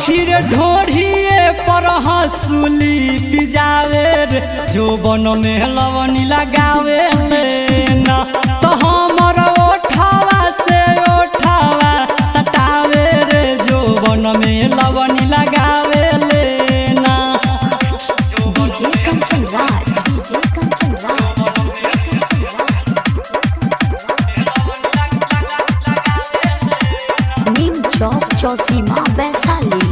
सखी रे ढोढ़िए पर हंसुली पिजावे रे जोबन में लवनी लगावे लेना तो हमर ओठावा से ओठावा सटावे रे जोबन में लवनी लगावे लेना डीजे कंचन राज डीजे कंचन राज नीम चौक चौसीमा वैशाली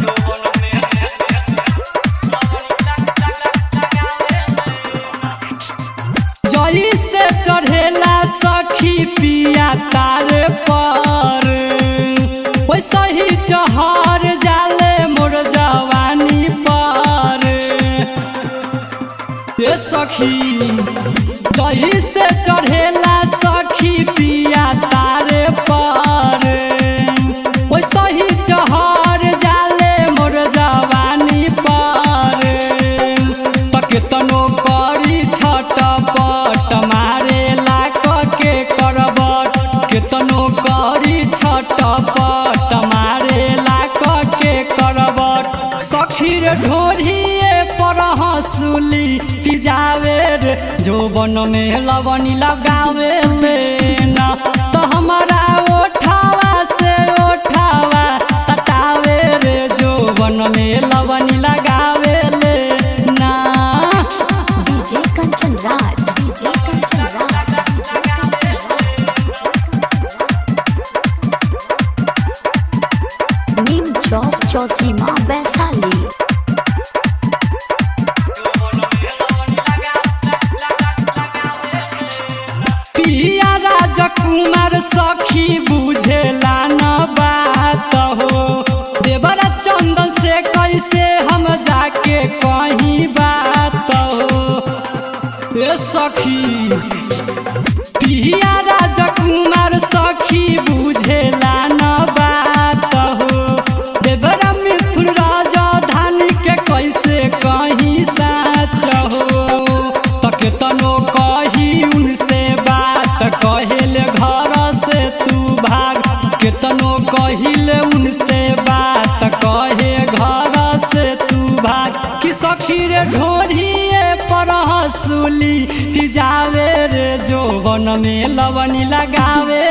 जई से चढ़ेला सखी पिया तार पर वैसे ही चहर जाले मोर जवानी पर ए सखी जई से चढ़ेला सखी पिया तार पर वैसे ही चहर जाले मोर जवानी पर तनो करी छटपट मारेला के करबट केतनो करी छटपट मारेला के करबट सखी रे ढोढ़िए पर हंसुली पिजावे रे जोबन में लवनी लगावे लेना तो हमारा ओठावा से ओठावा सटावे रे जोबन में लवनी लगावे लेना DJ Kanchan Raj DJ Kanchan Raj DJ Kanchan Raj Neem Chowk Chausima Vaishali पिया राजकुमार सखी बुझेला न बात हो देवरा चंदन से कैसे हम जाके कहीं बात हो ए सखी पिया राजकुमार सखी बुझेला न बात हो देवरा मिथुन राजधानी के कैसे कहीं साच हो तक तनो कही उनसे बात कहेले घर से तू भाग केतनो कहिले उनसे बात कहे घर से तू भाग कि सखी रे ढोढ़िए पर हंसुली पिजावे रे जोबन में लवनी लगावे